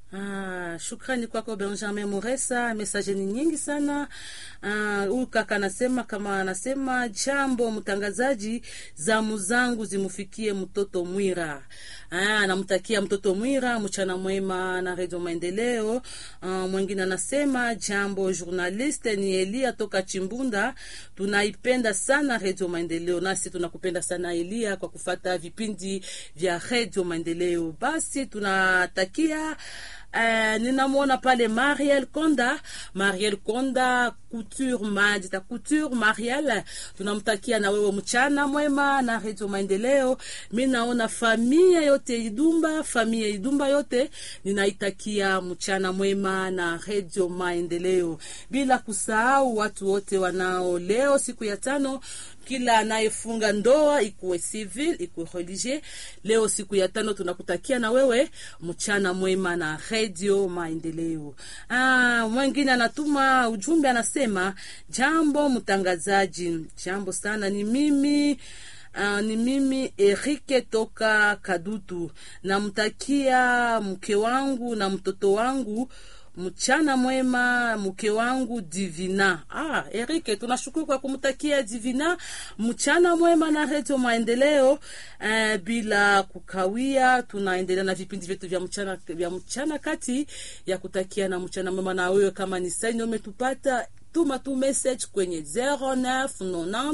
Ah, shukrani kwako Benjamin Muresa, mesaje ni nyingi sana. Huyu uh, kaka anasema kama anasema jambo mtangazaji, zamu zangu zimufikie mtoto Mwira. Ah, anamtakia mtoto Mwira mchana mwema na Radio Maendeleo. Uh, mwingine anasema jambo journaliste, ni Elia toka Chimbunda, tunaipenda sana Radio Maendeleo, nasi tunakupenda sana Elia kwa kufata vipindi vya Radio Maendeleo. Basi tunatakia Uh, ninamwona pale Mariel Konda, Mariel Konda Couture Madita Couture. Mariel, tunamtakia na wewe mchana mwema na Radio Maendeleo. Mi naona familia yote Idumba, familia Idumba yote ninaitakia mchana mwema na Radio Maendeleo, bila kusahau watu wote wanao leo siku ya tano kila anayefunga ndoa ikuwe civil ikuwe religieux, leo siku ya tano tunakutakia na wewe mchana mwema na Radio Maendeleo. Ah, mwingine anatuma ujumbe anasema, jambo mtangazaji, jambo sana, ni mimi Uh, ni mimi Erike toka Kadutu, namtakia mke wangu na mtoto wangu mchana mwema, mke wangu Divina. Ah, Erike, tunashukuru kwa kumtakia Divina mchana mwema na Radio Maendeleo. Eh, bila kukawia, tunaendelea na vipindi vyetu vya mchana, vya mchana kati ya kutakia na mchana mwema na wewe. Kama ni saini umetupata tuma tu message kwenye 0990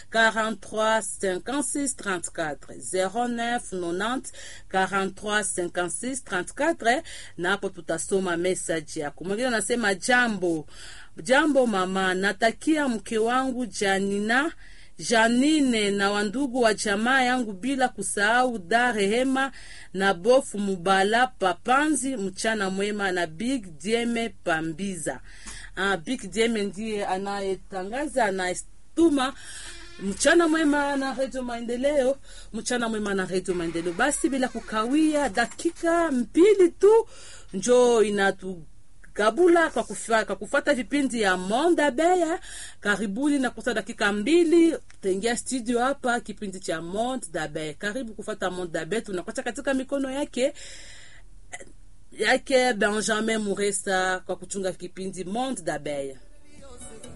43 56 34 0990 43 56 34, na hapo tutasoma message yako. Mwingine anasema jambo jambo mama, natakia mke wangu Janina Janine na wandugu wa jamaa yangu bila kusahau da Rehema na bofu Mubala Papanzi, mchana mwema na Big Dieme Pambiza. Uh, Big Dieme ndiye anayetangaza anayetuma mchana mwema na Radio Maendeleo, mchana mwema na Radio Maendeleo. Basi bila kukawia, dakika mbili tu njo inatu kabula kwa kufa, kwa kufata vipindi ya Monde Abeya. Karibuni na kusa dakika mbili taingia studio hapa kipindi cha Monde d'Abeya. Karibu kufata Monde d'Abeya, tunakocha katika mikono yake yake Benjamin Muresa kwa kuchunga kipindi Monde d'Abeya.